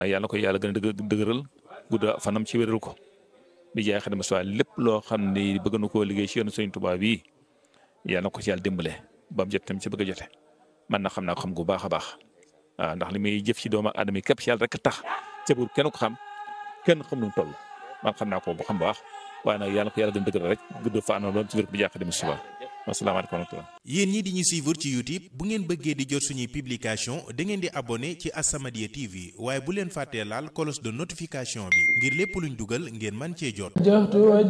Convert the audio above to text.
yàlla ko yàlla gën a dëgë dëgëral gudda fanam ci wéral ko bi jaay xadima soit lépp loo xam ne bëgg na koo liggéey ci yoonu Sëriñ Tuubaa bii yàlla na ko ci yàlla dimbale ba mu jot tam ci bëgg a jote man na xam naa ko xam gu baax a baax waaw ndax li muy jëf ci doomu aadama yi képp ci yàlla rek tax ca buur kenn ko xam kenn xam nu mu toll man xam naa ko bu xam baax waaye nag yàlla ko yàlla gën a dëgëral rek gudd fa anoon loolu ci wér bi jaay xadima suba asalaamaaleykum wa rahmatulah yéen ñi di ñu suivre ci YouTube bu ngeen bëggee di jot suñuy publication da ngeen di abonné ci As-Samadiyya TV waaye bu leen fàttee laal cloche de notification bi ngir lépp luñ dugal ngeen man cee jot